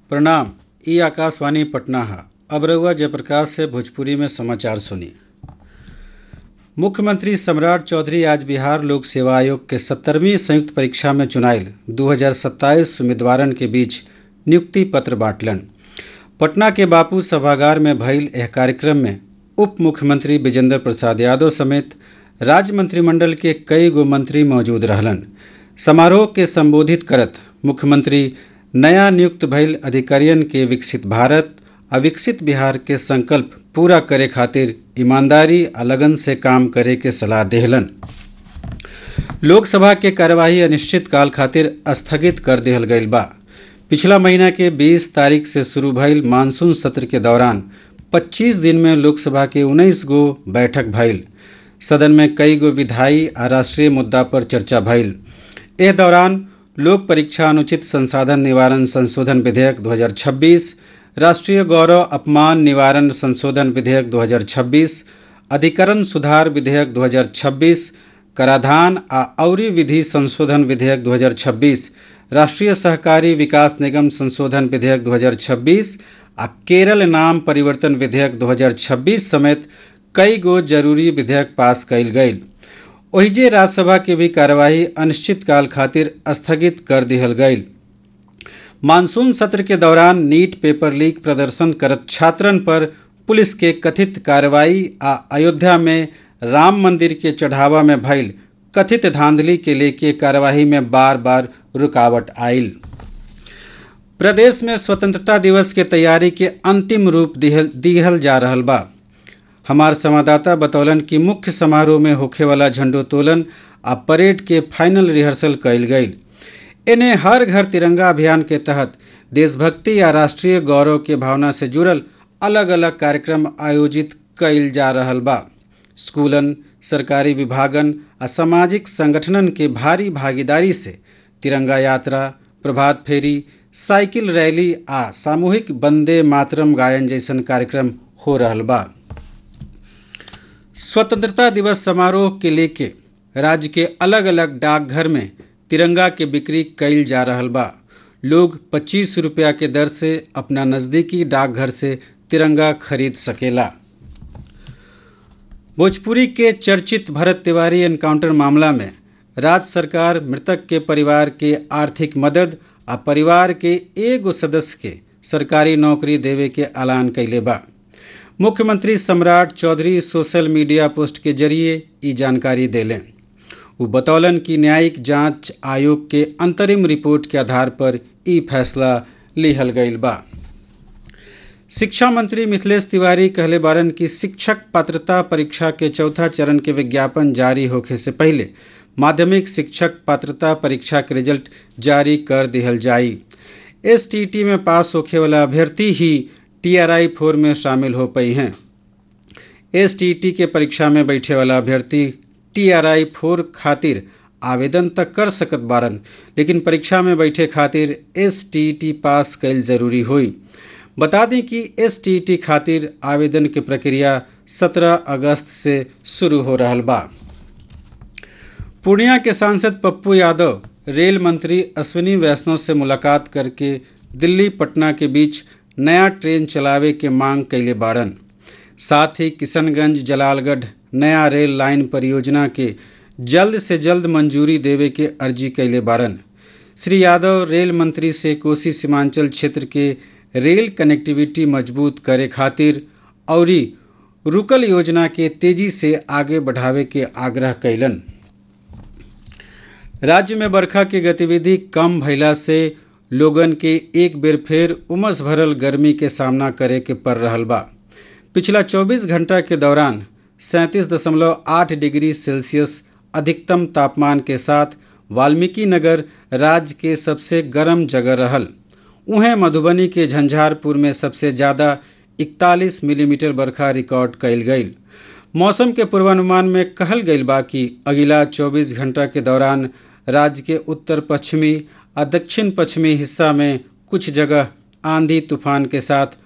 प्रणाम ई आकाशवाणी पटना है अब रउआ जयप्रकाश से भोजपुरी में समाचार सुनी मुख्यमंत्री सम्राट चौधरी आज बिहार लोक सेवा आयोग के सत्तरवीं संयुक्त परीक्षा में चुनायल 2027 उम्मीदवारन के बीच नियुक्ति पत्र बांटलन पटना के बापू सभागार में भइल यह कार्यक्रम में उप मुख्यमंत्री विजेंद्र प्रसाद यादव समेत राज्य मंत्रिमंडल के कई गो मंत्री मौजूद रहलन समारोह के संबोधित करत मुख्यमंत्री नया नियुक्त भइल अधिकारियन के विकसित भारत आ विकसित बिहार के संकल्प पूरा करे खातिर ईमानदारी आ लगन से काम करे के सलाह देहलन लोकसभा के कार्यवाही अनिश्चित काल खातिर स्थगित कर देहल गईल बा पिछला महीना के 20 तारीख से शुरू भइल मानसून सत्र के दौरान 25 दिन में लोकसभा के 19 गो बैठक भइल सदन में कई गो विधायी आ राष्ट्रीय मुद्दा पर चर्चा भइल एह दौरान लोक परीक्षा अनुचित संसाधन निवारण संशोधन विधेयक 2026 राष्ट्रीय गौरव अपमान निवारण संशोधन विधेयक 2026 अधिकरण सुधार विधेयक 2026 कराधान आ औरी विधि संशोधन विधेयक 2026 राष्ट्रीय सहकारी विकास निगम संशोधन विधेयक 2026 आ केरल नाम परिवर्तन विधेयक 2026 समेत कई गो जरूरी विधेयक पास कयल गईल ओहिजे राज्यसभा के भी कार्यवाही अनिश्चित काल खातिर स्थगित कर दिहल गईल मानसून सत्र के दौरान नीट पेपर लीक प्रदर्शन करत छात्रन पर पुलिस के कथित कार्रवाई आ अयोध्या में राम मंदिर के चढ़ावा में भइल कथित धांधली के लेके कार्यवाही में बार बार रुकावट आयल प्रदेश में स्वतंत्रता दिवस के तैयारी के अंतिम रूप दिहल जा रहल बा हमार संवाददाता बतौलन कि मुख्य समारोह में होखे वाला झंडोत्तोलन आ परेड के फाइनल रिहर्सल कयल गईल इन्हें हर घर तिरंगा अभियान के तहत देशभक्ति या राष्ट्रीय गौरव के भावना से जुड़ल अलग अलग कार्यक्रम आयोजित कईल जा रहल बा स्कूलन सरकारी विभागन आ सामाजिक संगठनन के भारी भागीदारी से तिरंगा यात्रा प्रभात फेरी साइकिल रैली आ सामूहिक वंदे मातरम गायन जैसन कार्यक्रम हो रहल बा स्वतंत्रता दिवस समारोह के लेके राज्य के अलग अलग डाकघर में तिरंगा के बिक्री कईल जा रहल बा लोग पच्चीस रुपया के दर से अपना नजदीकी डाकघर से तिरंगा खरीद सकेला भोजपुरी के चर्चित भरत तिवारी एनकाउंटर मामला में राज्य सरकार मृतक के परिवार के आर्थिक मदद आ परिवार के एगो सदस्य के सरकारी नौकरी देवे के ऐलान कैले बा मुख्यमंत्री Samrat Choudhary social media post के जरिए ई जानकारी देलें वो बतौलन कि न्यायिक जांच आयोग के अंतरिम रिपोर्ट के आधार पर ई फैसला लिहल गईल बा शिक्षा मंत्री मिथिलेश तिवारी कहले बारन कि शिक्षक पात्रता परीक्षा के चौथा चरण के विज्ञापन जारी होखे से पहले माध्यमिक शिक्षक पात्रता परीक्षा के रिजल्ट जारी कर दिहल जाई एसटीटी में पास होखे वाला अभ्यर्थी ही टीआरआई फोर में शामिल हो पाई हैं एसटीटी के परीक्षा में बैठे वाला अभ्यर्थी टीआरआई फोर खातिर आवेदन तक कर सकत बारन लेकिन परीक्षा में बैठे खातिर एसटीटी पास कैल जरूरी हुई बता दें कि एसटीटी खातिर आवेदन की प्रक्रिया 17 अगस्त से शुरू हो रहा बा पूर्णिया के सांसद पप्पू यादव रेल मंत्री अश्विनी वैष्णव से मुलाकात करके दिल्ली पटना के बीच नया ट्रेन चलावे के मांग कैले बाड़न साथ ही किशनगंज जलालगढ़ नया रेल लाइन परियोजना के जल्द से जल्द मंजूरी देवे के अर्जी कैले बाड़न श्री यादव रेल मंत्री से कोसी सीमांचल क्षेत्र के रेल कनेक्टिविटी मजबूत करे खातिर और रुकल योजना के तेजी से आगे बढ़ावे के आग्रह कैलन राज्य में बरखा की गतिविधि कम भइला से लोगन के एक बेर फेर उमस भरल गर्मी के सामना करे के पड़ रहल बा पिछला 24 घंटा के दौरान सैंतीस दशमलव आठ डिग्री सेल्सियस अधिकतम तापमान के साथ वाल्मीकि नगर राज्य के सबसे गर्म जगह रहल उहें मधुबनी के झंझारपुर में सबसे ज़्यादा 41 मिलीमीटर बरखा रिकॉर्ड कयल गईल मौसम के पूर्वानुमान में कहल गईल बा कि अगिला 24 घंटा के दौरान राज्य के उत्तर पश्चिमी और दक्षिण पश्चिमी हिस्सा में कुछ जगह आंधी तूफान के साथ